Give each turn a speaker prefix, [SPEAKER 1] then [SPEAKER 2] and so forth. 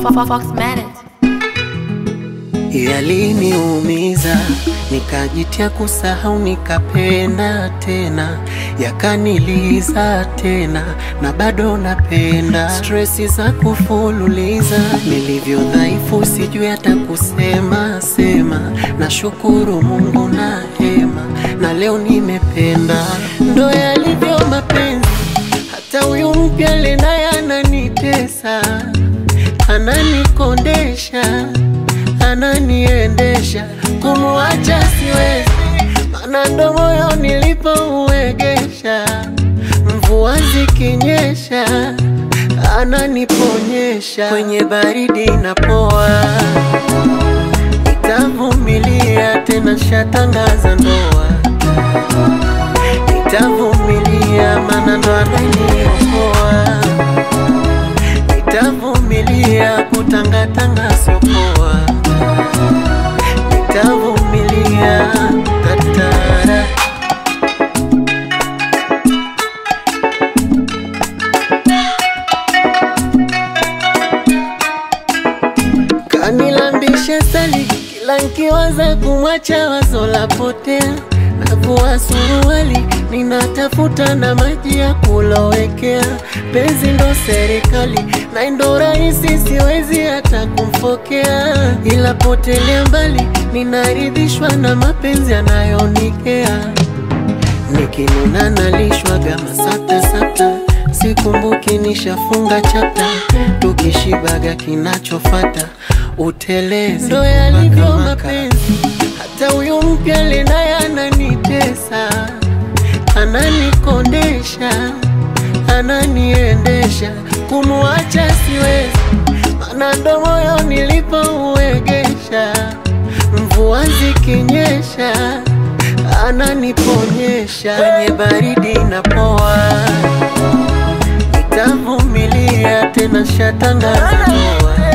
[SPEAKER 1] Fox Manet.
[SPEAKER 2] Yaliniumiza, nikajitia kusahau, nikapenda tena, yakaniliza tena, na bado napenda. Stresi za kufululiza, nilivyo dhaifu, sijui hata kusema sema. Nashukuru Mungu na hema, na leo nimependa. Ndo yalivyo mapenzi, hata huyu mpya le naye ananitesa, ananikondesha ananiendesha kumuacha siwezi, mana ndo moyo nilipouegesha. Mvua zikinyesha ananiponyesha, kwenye baridi napoa, nitavumilia tena, shatangaza ndoa, nitavumilia mana ndo ananiokoa, nitavumilia kutangatanga siopoa nitavumilia tatara. Kanilambisha sali kila nkiwaza kumwacha wazo la potea, navua suruali ninatafuta na maji ya kulowekea. Penzi ndo serikali na ndo rahisi, siwezi hata kumfokea, ila potelea mbali, ninaridhishwa na mapenzi yanayonikea. Nikinuna nalishwaga masata sata, sikumbuki nishafunga chapta, tukishibaga kinachofata utelezi. Ndo yalivyo mapenzi, hata huyu mpya le naye ananitesa, ananikondesha, ananiendesha, kumuacha siwezi, mana ndo moyo nilipouegesha. Mvua zikinyesha ananiponyesha, kwenye baridi napoa, nitavumilia tena, shatangaza ndoa